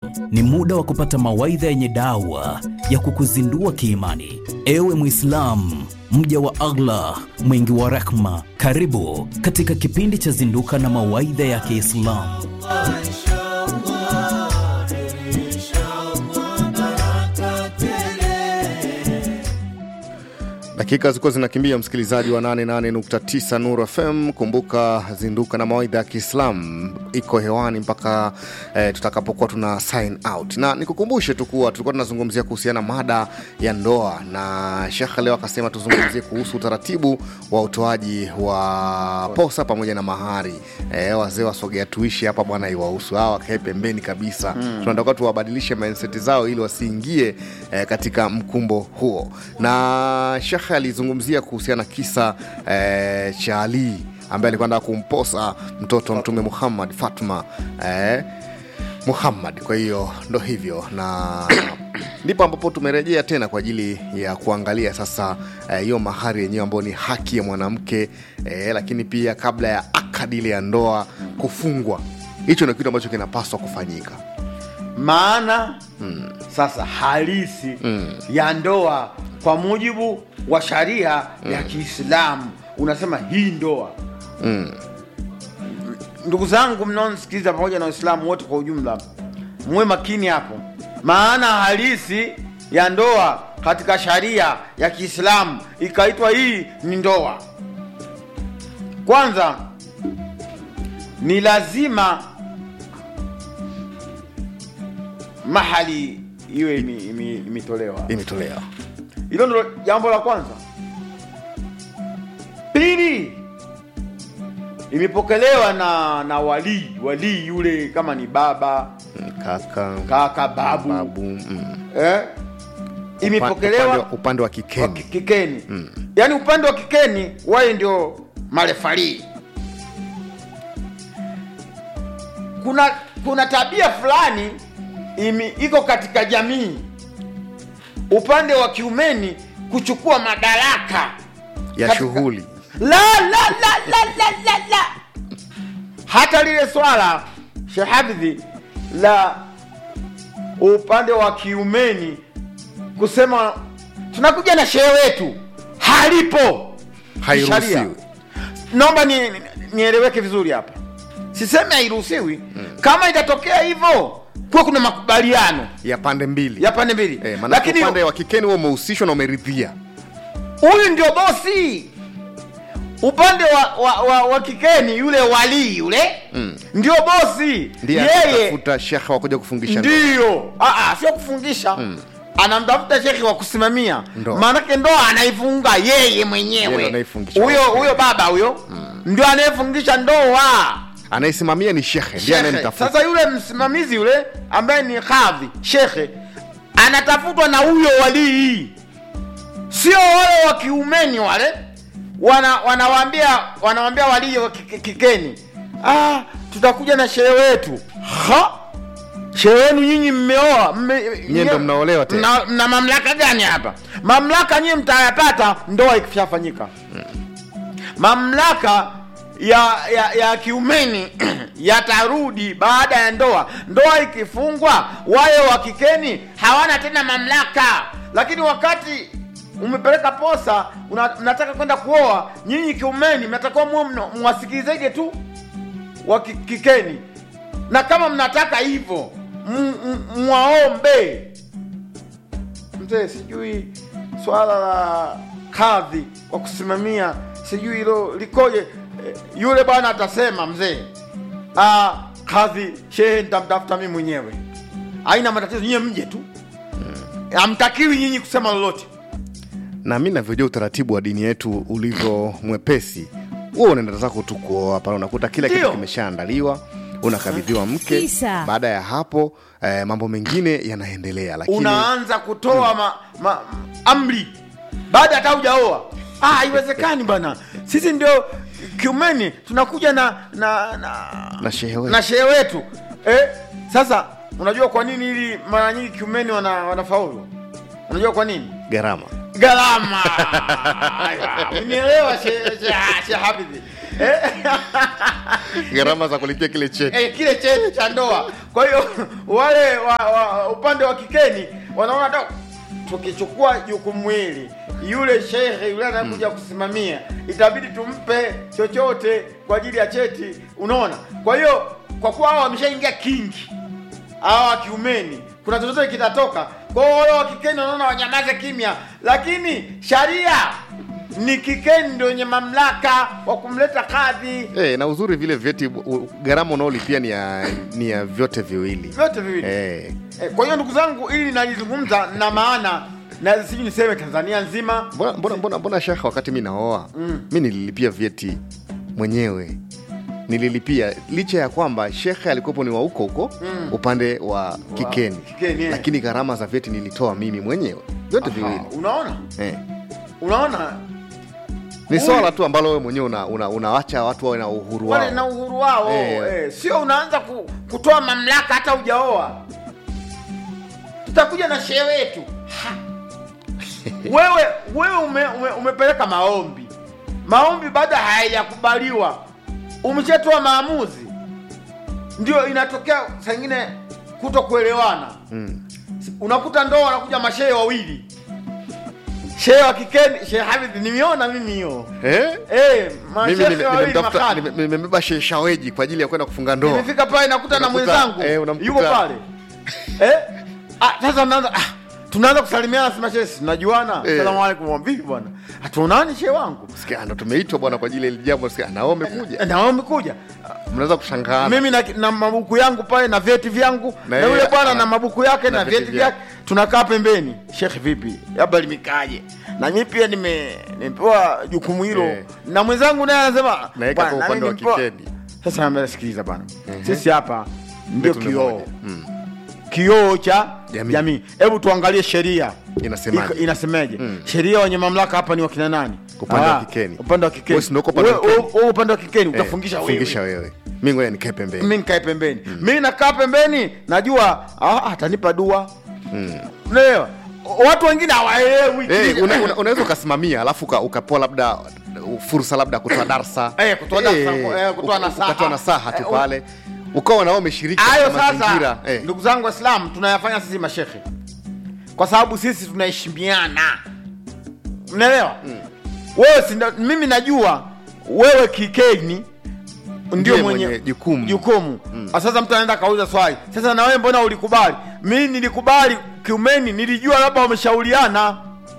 ni muda wa kupata mawaidha yenye dawa ya kukuzindua kiimani. Ewe Mwislamu, mja wa Allah mwingi wa rehma, karibu katika kipindi cha Zinduka na mawaidha ya Kiislamu. Dakika zilikuwa zinakimbia, msikilizaji wa 88.9 Nuru FM. Kumbuka zinduka na mawaidha ya Kiislam iko hewani mpaka eh, tutakapokuwa tuna sign out, na nikukumbushe tu kuwa tulikuwa tunazungumzia kuhusiana mada ya ndoa, na shekhe leo akasema tuzungumzie kuhusu utaratibu wa utoaji wa posa pamoja na mahari. Eh, wazee wasogea tuishi hapa bwana, iwahusu hawa wakae pembeni kabisa. Mm. Tunataka tuwabadilishe mindset zao ili wasiingie eh, katika mkumbo huo, na shekhe alizungumzia kuhusiana na kisa eh, cha Ali ambaye alikuwa anataka kumposa mtoto wa Mtume Muhammad Fatma eh, Muhammad. Kwa hiyo ndo hivyo, na ndipo ambapo tumerejea tena kwa ajili ya kuangalia sasa hiyo eh, mahari yenyewe ambayo ni haki ya mwanamke eh, lakini pia kabla ya akadi ile ya ndoa kufungwa, hicho ndio kitu ambacho kinapaswa kufanyika. maana sasa halisi ya ndoa kwa mujibu wa sharia ya Kiislamu unasema hii ndoa. Ndugu zangu mnaonisikiliza, pamoja na Waislamu wote kwa ujumla, muwe makini hapo, maana halisi ya ndoa katika sharia ya Kiislamu ikaitwa hii ni ndoa. Kwanza ni lazima mahali iwe imi- imi- imetolewa. Imetolewa Hilo ndo jambo la kwanza. Pili, imepokelewa na na walii walii yule, kama ni baba Mm, kaka, kaka, babu, babu mm. eh? upande, imepokelewa wa- upande wa wa kikeni ki- kikeni yaani upande wa kikeni waye ndio marefarii kuna kuna tabia fulani imi, iko katika jamii upande wa kiumeni kuchukua madaraka ya katika- shughuli la la la la la la la hata lile swala shehafidhi la upande wa kiumeni kusema tunakuja na shehe wetu halipo Hairuhusiwi. Sharia. naomba ni- ni- nieleweke vizuri hapa sisemi hairuhusiwi kama itatokea hivyo kuwa kuna makubaliano ya pande mbili ya pande mbili Eh, maanake lakini upande wa kikeni huo umehusishwa na umeridhia huyu ndio bosi upande wa, wa, wa, wa kikeni yule walii yule mm. ndio bosi ndiye yeye atafuta shekhe wakuja kufungisha ndoa. ndiyo Ah, ah, sio kufungisha anamtafuta shekhi wa kusimamia Ndoa. maanake ndoa anaifunga yeye Yeye ndo mwenyewe anaifungisha. huyo huyo baba huyo ndio anayefungisha ndoa anayesimamia ni shekhe ndiye Shekhe. anayemtafuta Sasa yule msimamizi yule ambaye ni kadhi shekhe anatafutwa na huyo walii, sio wale wa kiumeni wale wana wanawambia wanawambia walii wa kike- kikeni, ah, tutakuja na shehe wetu. Ha, shehe wenu nyinyi mmeoa, mme- Nyie ndo mnaolewa tena. mna, mna mamlaka gani hapa? Mamlaka nyinyi mtayapata ndoa ikishafanyika mamlaka ya ya, ya kiumeni yatarudi baada ya ndoa. Ndoa ikifungwa, waye wa kikeni hawana tena mamlaka, lakini wakati umepeleka posa una, mnataka kwenda kuoa, nyinyi kiumeni mnatakiwa muwe mna- mwasikilizeje tu wa ki- kikeni, na kama mnataka hivyo m- m- mwaombe mzee, sijui swala la kadhi wa kusimamia sijui hilo likoje. Eh, Yule bwana atasema mzee, ah, kadhi shehe nitamtafuta mimi mwenyewe, haina matatizo, nyie mje tu, hamtakiwi nyinyi kusema lolote. na mi navyojua utaratibu wa dini yetu ulivyo mwepesi huo unaenda zako tu kuoa pale unakuta kila kitu Ndio. kimeshaandaliwa unakabidhiwa mke Kabisa. baada ya hapo eh, mambo mengine yanaendelea lakini Unaanza kutoa ma, ma, amri baada hata hujaoa. Ah, haiwezekani bwana, sisi ndio kiumeni tunakuja na na na, na shehe wetu. na shehe wetu eh, sasa unajua kwa nini ili mara nyingi kiumeni wana, wanafaulu unajua kwa nini gharama gharama unielewa shehe she, she hafidhi gharama za kulipia kile cheti eh, kile cheti cha ndoa. Kwa hiyo wale wa, wa, upande wa kikeni wanaona da, tukichukua jukumu hili, yule shehe yule anakuja kusimamia, itabidi tumpe chochote kwa ajili ya cheti, unaona. Kwa hiyo kwa kuwa hao wameshaingia kingi, hawa wa kiumeni, kuna chochote kitatoka. Kwa hiyo wale wa kikeni wanaona wanyamaze kimya, lakini sharia ni kikeni ndio wenye mamlaka wa kumleta kadhi Eh, na uzuri vile vyeti u- gharama unaolipia ni ya, ni ya vyote viwili vyote viwili eh. Eh, kwa hiyo ndugu zangu, ili nalizungumza na maana na sijui niseme Tanzania nzima. mbona, mbona, mbona, mbona shekha wakati mi naoa mm. mi nililipia vyeti mwenyewe nililipia licha ya kwamba shekhe alikuwepo ni wa huko huko mm. upande wa kikeni, Kikeni, eh. lakini gharama za vyeti nilitoa mimi mwenyewe vyote viwili Ah, Unaona, eh. unaona ni Huyu- swala tu ambalo wewe mwenyewe una, una, unawacha watu wawe na uhuru wale wao na uhuru wao Eh. eh, sio unaanza ku, kutoa mamlaka hata hujaoa. Tutakuja na shehe wetu Ha. wewe wewe ume, ume, umepeleka maombi, maombi bado hayajakubaliwa, umeshatoa maamuzi, ndio inatokea saa ingine kuto kuelewana mm. unakuta ndoa wanakuja mashehe wawili shehe wa kikeni shehe Hafidh nimeona mimi hiyo eh? eh mimi mashehe nime- wawili nimemtafuta- makali nime- nimebeba shehe shaweji kwa ajili ya kwenda kufunga ndoa nimefika pale nakuta na Unakuta- mwenzangu eh, unamkuta- yuko pale eh ah sasa mnaanza ah tunaanza kusalimiana sema shehe tunajuana Eh. asalamu alaykum vipi bwana hatuonani shehe wangu Sikia, ndo tumeitwa bwana kwa ajili ya hili jambo sikia nao umekuja na wewe umekuja mnaweza kushangaa mimi na, na mabuku yangu pale na vyeti vyangu Na na, yule yeye- bwana na- na mabuku yake na na, vyeti vyeti vyake tunakaa pembeni shekhe vipi labda limekaje na mimi pia nime nimepewa jukumu hilo Eh. na mwenzangu naye anasema Naweka "Bwana, kwa na upande mimi wa nimepewa." kikeni. sasa naambia sikiliza bwana sisi hapa ndio Letu ni kioo moja. Mm. kioo cha Jamii. jamii hebu tuangalie sheria Inasemaje? Iko- inasemaje sheria wenye mamlaka hapa ni wakina nani Upande wa Ah, kikeni. upande wa kikeni Wewe si ndio uko upande wa Wewe- kikeni? wewe upande wa kikeni Eh, utafungisha wewe fungisha wewe mi ngoja nikae pembeni mi nikae pembeni mi nakaa pembeni najua ah, atanipa dua unaelewa watu wengine hawaelewi Eh, una- una- unaweza ukasimamia alafu uka- ukapewa labda uh, fursa labda ya kutoa darsa Eh, kutoa darsa, eh, kutoa uka- nasaha. ukatoa nasaha tu Eh, u- pale ukawa nao umeshiriki hayo katika sasa mazingira eh. ndugu zangu waislamu tunayafanya sisi mashekhe kwa sababu sisi tunaheshimiana unaelewa wewe si ndo- mimi najua wewe kikeni ndio Ndiye mwenye, mwenye jukumu. jukumu. Ah, sasa mtu anaenda kauliza swali sasa na wewe mbona ulikubali mi nilikubali kiumeni nilijua labda wameshauriana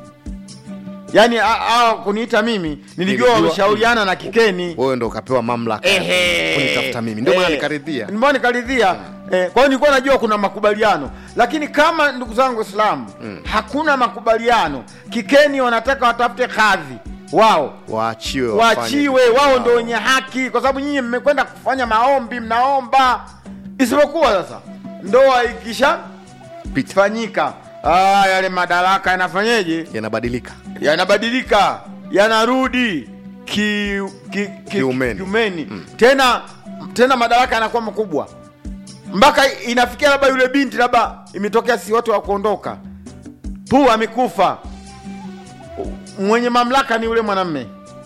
yaani a- a- kuniita mimi nilijua Nilijua- wameshauriana na kikeni wewe ndo ukapewa mamlaka Ehe. kunitafuta mimi ndio maana Eh. nikaridhia Ndio maana nikaridhia eh, kwa hiyo nilikuwa najua kuna makubaliano lakini kama ndugu zangu waislamu hakuna makubaliano kikeni wanataka watafute kadhi wao waachiwe wafanye waachiwe kitu wao chao. ndo wenye haki kwa sababu nyinyi mmekwenda kufanya maombi mnaomba isipokuwa sasa ndoa ikisha Pita. fanyika ah, yale madaraka yanafanyeje yanabadilika yanabadilika yanarudi ki, ki, ki, Kiumeni. kiumeni. tena tena madaraka yanakuwa makubwa mpaka inafikia labda yule binti labda imetokea si watu wa kuondoka pu amekufa mwenye mamlaka ni yule mwanamme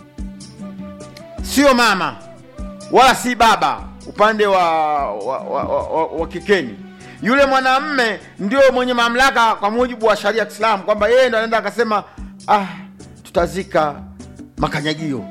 sio mama wala si baba upande wa, wa, wa, wa, wa, wa kikeni yule mwanamme ndio mwenye mamlaka kwa mujibu wa sharia ya kiislamu kwamba yeye ndo anaenda akasema ah tutazika makanyagio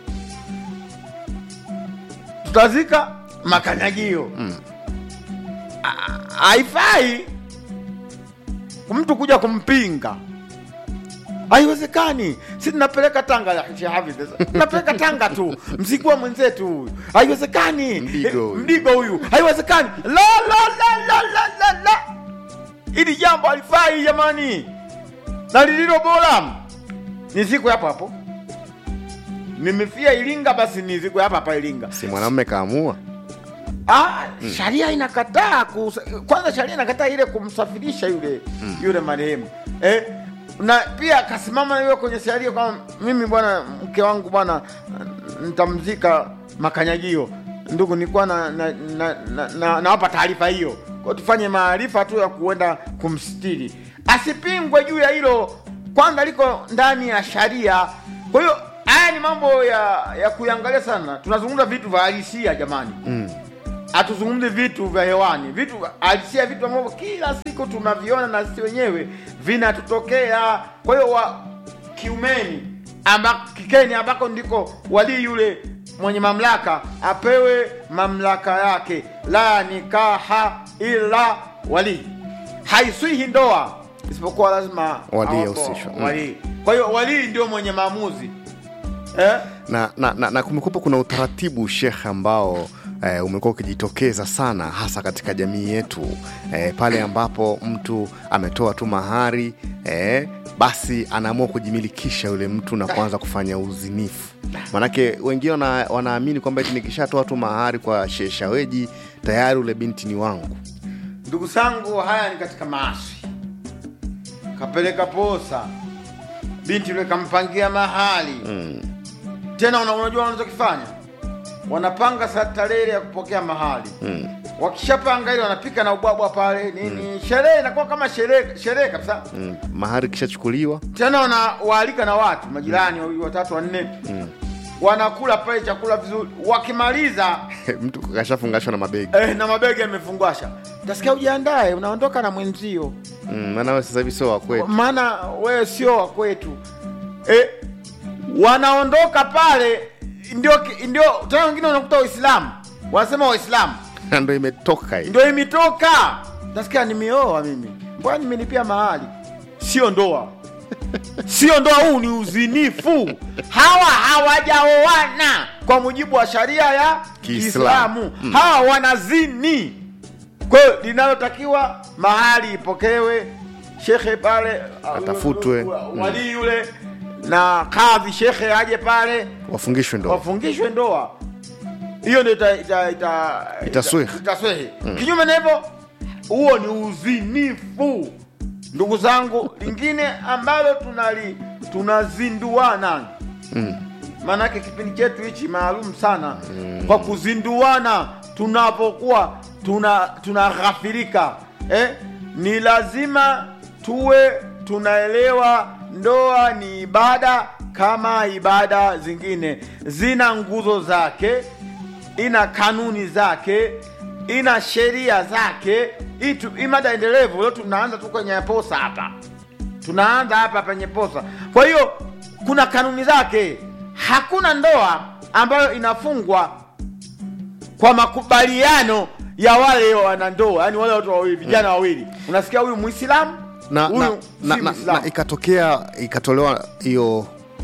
tutazika makanyagio Ah, haifai mtu kuja kumpinga haiwezekani si tunapeleka tanga ya Sheikh Hafidh sasa. tunapeleka tanga tu mzigo wa mwenzetu huyu haiwezekani Mdigo Eh, huyu. mdigo huyu haiwezekani la la la la la la la hili jambo halifai jamani na lililo bora ni siku hapo hapo nimefia iringa basi ni siku hapa hapa iringa si mwanamume kaamua Ah, sharia inakataa kus- kwanza sharia inakataa ile kumsafirisha yule yule marehemu eh, na pia kasimama yule kwenye sharia kwamba mimi bwana mke wangu bwana nitamzika makanyagio ndugu nilikuwa na na, na, na, na, nawapa taarifa hiyo kwa tufanye maarifa tu ya kuenda kumstiri asipingwe juu ya hilo kwanza liko ndani ya sharia kwa hiyo haya haya ni mambo ya ya kuiangalia sana tunazungumza vitu vya halisia jamani Mm. hatuzungumzi vitu vya hewani vitu vya- halisia vitu ambavyo kila siku tunaviona na sisi wenyewe vinatutokea kwa hiyo wa kiumeni amba, kikeni ambako ndiko walii yule mwenye mamlaka apewe mamlaka yake la nikaha ila walii haiswihi ndoa isipokuwa lazima Walii awapo ahusishwe. Mm. walii. kwa hiyo walii ndio mwenye maamuzi eh? na, na, na, na kumekuwa kuna utaratibu shekhe ambao eh, umekuwa ukijitokeza sana hasa katika jamii yetu eh, pale ambapo mtu ametoa tu mahari eh, basi anaamua kujimilikisha yule mtu na kuanza kufanya uzinifu manake wengine wana, wanaamini kwamba eti nikishatoa tu mahari kwa sheshaweji tayari ule binti ni wangu ndugu zangu haya ni katika maasi kapeleka posa binti yule kampangia mahali mm. tena una- unajua wanachokifanya wanapanga sa- tarehe ya kupokea mahali Mm. wakishapanga ile wanapika na ubwabwa pale nini sherehe inakuwa kama sherehe sherehe kabisa Mm. mahari kishachukuliwa tena wanawaalika na watu majirani wawili watatu wanne wanakula pale chakula vizuri wakimaliza mtu kashafungashwa na mabegi eh, na mabegi yamefungwasha tasikia ujiandae unaondoka na mwenzio mm. maana wewe sasa hivi sio wakwetu maana wewe sio wa kwetu e, wanaondoka pale ndio ndio tena wengine unakuta waislamu wanasema waislamu Na ndo imetoka hii ndio imetoka nasikia nimeoa mimi mbona nimelipia mahali sio ndoa sio ndoa huu ni uzinifu hawa hawajaoana kwa mujibu wa sharia ya Kiislamu. kiislamu hawa wanazini kwa hiyo linalotakiwa mahali ipokewe shekhe pale Atafutwe. uh, walii yule na kadhi shekhe aje pale wafungishwe ndo wafungishwe ndoa hiyo ndio ita, ita, ita, Itaswihi. ita- itaswihi. kinyume na hivyo huo ni uzinifu ndugu zangu lingine ambalo tunali tunazinduana mm. maanake kipindi chetu hichi maalum sana kwa kuzinduana tunapokuwa tuna tunaghafirika eh? ni lazima tuwe tunaelewa ndoa ni ibada kama ibada zingine zina nguzo zake ina kanuni zake ina sheria zake itu imada endelevu leo tunaanza tu kwenye posa hapa tunaanza hapa penye posa kwa hiyo kuna kanuni zake hakuna ndoa ambayo inafungwa kwa makubaliano ya wale wanandoa yani wale watu wawili vijana wawili unasikia huyu muislamu na, huyu na, si na, na, Muislamu. na ikatokea ikatolewa hiyo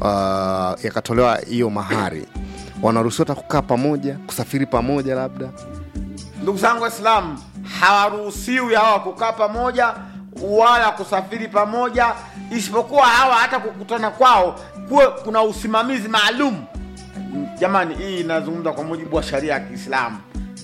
uh, ikatolewa hiyo mahari wanaruhusiwa hata kukaa pamoja kusafiri pamoja labda ndugu zangu waislamu hawaruhusiwi hawa kukaa pamoja wala kusafiri pamoja isipokuwa hawa hata kukutana kwao kuwe kuna usimamizi maalum jamani hii inazungumza kwa mujibu wa sharia ya kiislamu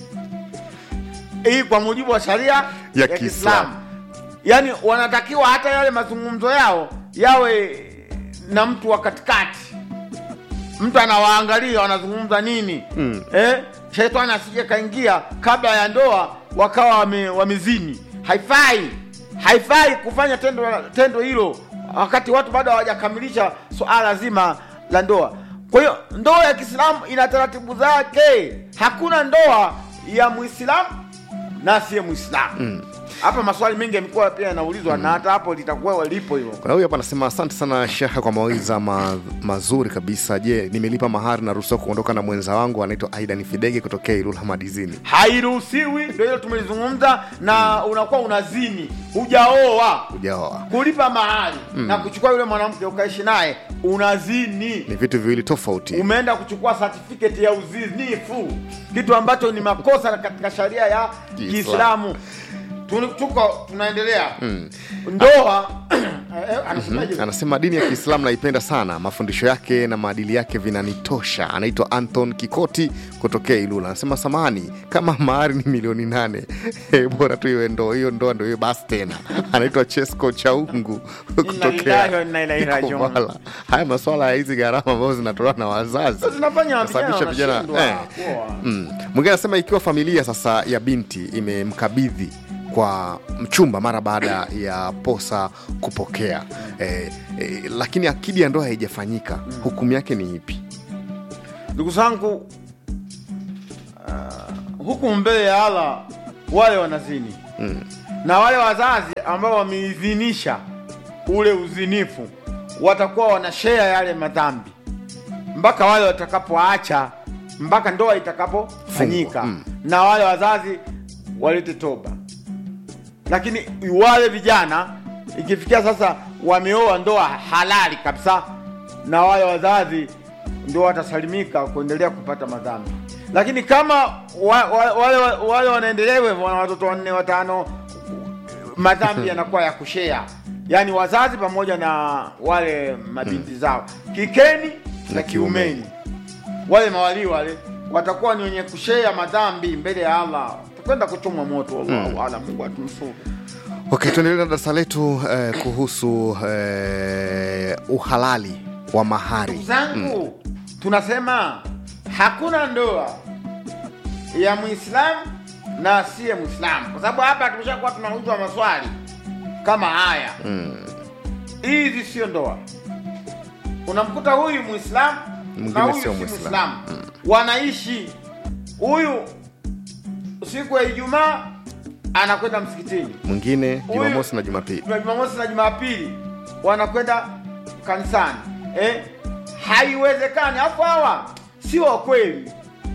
hii kwa mujibu wa sharia ya, Kiislamu. kiislamu yaani wanatakiwa hata yale mazungumzo yao yawe na mtu wa katikati mtu anawaangalia wanazungumza nini Mm. eh? shetani asije kaingia kabla ya ndoa wakawa wame, wamezini haifai haifai kufanya tendo tendo hilo wakati watu bado hawajakamilisha suala zima la ndoa kwa hiyo ndoa ya kiislamu ina taratibu zake hakuna ndoa ya muislamu na asiye muislamu hapa maswali mengi yamekuwa pia yanaulizwa na hata hapo litakuwa lipo hilo kuna huyu hapa anasema asante sana shekhe kwa mawaidha ma, mazuri kabisa je nimelipa mahari naruhusiwa kuondoka na mwenza wangu anaitwa aidan fidege kutokea ilula madizini hairuhusiwi ndio hilo tumelizungumza na unakuwa unazini hujaoa ujaoa kulipa mahali na kuchukua yule mwanamke ukaishi naye unazini ni vitu viwili tofauti umeenda kuchukua certificate ya uzinifu kitu ambacho ni makosa katika sharia ya Kiislamu. kiislamu Tun- tuko tunaendelea ndoa eh, anasemaje? anasema dini ya kiislamu naipenda sana mafundisho yake na maadili yake vinanitosha anaitwa anton kikoti kutokea ilula anasema samani kama mahari ni milioni nane Eh, bora tu iwe ndoa hiyo ndoa ndo hiyo basi tena anaitwa chesco chaungu lillahi wa inna ilaihi rajiun. Ikovala. haya maswala ya hizi gharama ambazo zinatolewa na wazazi Sasa zinafanya vijana Kusababisha vijana wanashindwa eh. kuoa. Mm. mwingine anasema ikiwa familia sasa ya binti imemkabidhi kwa mchumba mara baada ya posa kupokea eh, eh, lakini akidi ya ndoa haijafanyika hukumu yake ni ipi ndugu zangu uh, huku mbele ya Allah wale wanazini Mm. na wale wazazi ambao wameidhinisha ule uzinifu watakuwa wanashare yale madhambi mpaka wale watakapoacha mpaka ndoa itakapofanyika Fungwa, mm. na wale wazazi walete toba lakini wale vijana ikifikia sasa wameoa ndoa halali kabisa na wale wazazi ndio watasalimika kuendelea kupata madhambi lakini kama wa, wa, wale, wale wanaendelea hivyo wana watoto wanne watano madhambi yanakuwa ya kushea yaani wazazi pamoja na wale mabinti zao kikeni na Na kiumeni. kiumeni wale mawalii wale watakuwa ni wenye kushea madhambi mbele ya allah tukwenda kuchomwa moto wallahu alam mungu atumsuru Okay, tuendelee na darasa letu eh, kuhusu eh, uhalali wa mahari. ndugu zangu tunasema hakuna ndoa ya mwislamu na asiye mwislamu kwa sababu hapa tumeshakuwa tunaulizwa maswali kama haya hizi sio ndoa unamkuta huyu mwislamu Mwingine na huyu sio si Muislamu. mwislamu wanaishi huyu siku ya ijumaa anakwenda msikitini Mwingine Huyu- Jumamosi na Jumapili. Juma- Jumamosi na Jumapili wanakwenda kanisani eh? Haiwezekani. Alafu hawa sio wa kweli,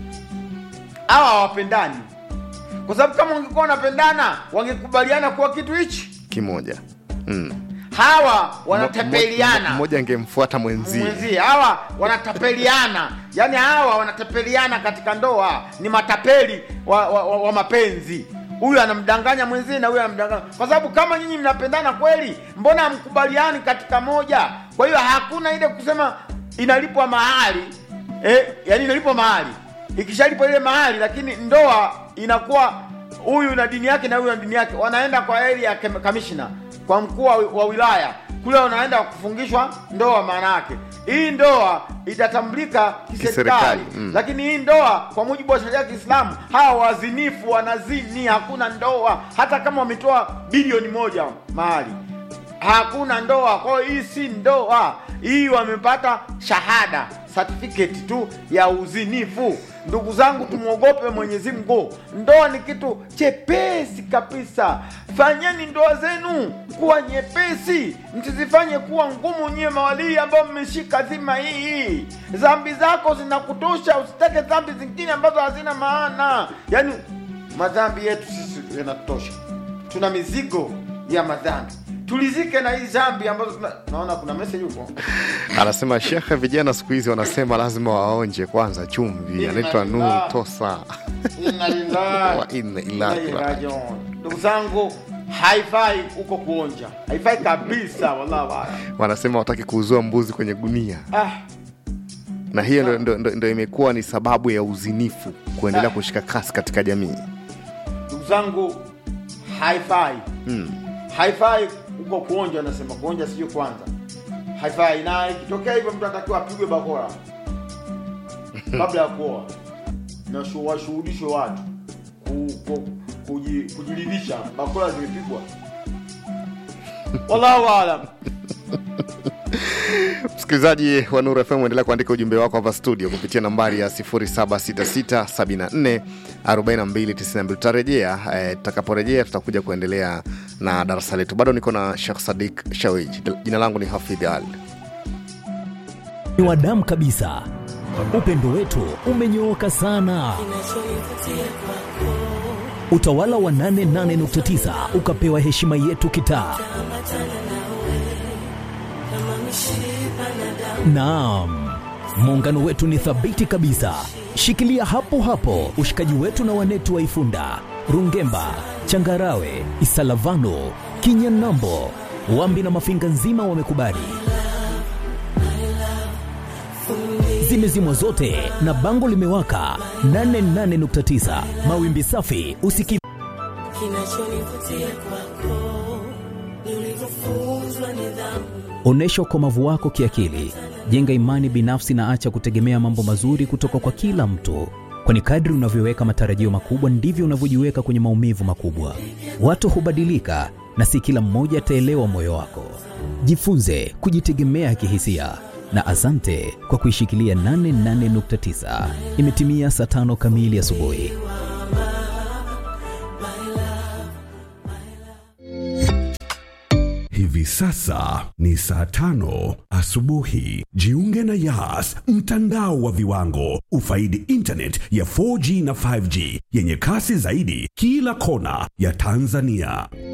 hawa hawapendani, kwa sababu kama wangekuwa wanapendana wangekubaliana kuwa kitu hichi. Kimoja. Mm. Hawa Mo- wanatapeliana Mmoja angemfuata mwenzie. mwenzie, hawa wanatapeliana, yani hawa wanatapeliana katika ndoa, ni matapeli wa, wa, wa, wa mapenzi. Huyu anamdanganya mwenzie na huyu anamdanganya, kwa sababu kama nyinyi mnapendana kweli, mbona hamkubaliani katika moja? Kwa hiyo hakuna ile kusema inalipwa mahali eh, yani inalipwa mahali, ikishalipwa ile mahali, lakini ndoa inakuwa huyu na dini yake na huyu na dini yake, wanaenda kwa area ya kem- kamishna, kwa mkuu wa, wa wilaya kule, wanaenda kufungishwa ndoa. Maana yake hii ndoa itatambulika kiserikali, Kiserikali, mm. lakini hii ndoa kwa mujibu wa sheria ya Kiislamu, hawa wazinifu wanazini, hakuna ndoa, hata kama wametoa bilioni moja mahali hakuna ndoa. Kwa hiyo hii si ndoa, hii wamepata shahada certificate tu ya uzinifu. Ndugu zangu, tumwogope Mwenyezi Mungu. Ndoa ni kitu chepesi kabisa. Fanyeni ndoa zenu kuwa nyepesi, msizifanye kuwa ngumu. Nyie mawalii ambao mmeshika dhima hii, dhambi zako zinakutosha, usitake dhambi zingine ambazo hazina maana. Yaani madhambi yetu sisi yanatosha, tuna mizigo ya madhambi tulizike na hii dhambi ambazo tuna... naona kuna message huko Anasema shekhe, vijana siku hizi wanasema lazima waonje kwanza chumvi. Inna Anaitwa Nur lillahi. Tosa. Inna lillahi Wa inna wa ilahi inna ilaihi rajiun. rajiun. ndugu zangu haifai huko kuonja haifai kabisa wallahi wala Wanasema wataki kuuzua mbuzi kwenye gunia, ah na hiyo ndo, ndo, ndo, ndo imekuwa ni sababu ya uzinifu kuendelea Ah. kushika kasi katika jamii. ndugu zangu haifai Mm. haifai huko kuonja nasema kuonja sio kwanza haifai na ikitokea hivyo mtu anatakiwa apigwe bakora kabla ya kuoa na shu- washuhudishwe watu ku, ku, kuji, kujiridhisha bakora zimepigwa wallahu alam Msikilizaji wa Nuru FM, endelea kuandika ujumbe wako hapa studio kupitia nambari ya 0766744292. Tutarejea eh, tutakaporejea tutakuja kuendelea na darasa letu. Bado niko na Sheikh Sadik Shawij. Jina langu ni Hafidh Ali. ni wa damu kabisa. Upendo wetu umenyooka sana. Utawala wa 88.9 ukapewa heshima yetu kitaa. Naam, muungano wetu ni thabiti kabisa. Shikilia hapo hapo ushikaji wetu na wanetu wa Ifunda, Rungemba, Changarawe, Isalavano, Kinyanambo, Wambi na Mafinga nzima wamekubali. Zimezimwa zote na bango limewaka 88.9 mawimbi safi usiki Kinachonivutia kwako ni ulivyofunzwa nidhamu. Onyesha ukomavu wako kiakili, jenga imani binafsi na acha kutegemea mambo mazuri kutoka kwa kila mtu, kwani kadri unavyoweka matarajio makubwa ndivyo unavyojiweka kwenye maumivu makubwa. Watu hubadilika na si kila mmoja ataelewa moyo wako. Jifunze kujitegemea kihisia na asante kwa kuishikilia 88.9. Imetimia saa tano kamili asubuhi. Hivi sasa ni saa tano asubuhi. Jiunge na Yas, mtandao wa viwango. Ufaidi internet ya 4G na 5G yenye kasi zaidi kila kona ya Tanzania.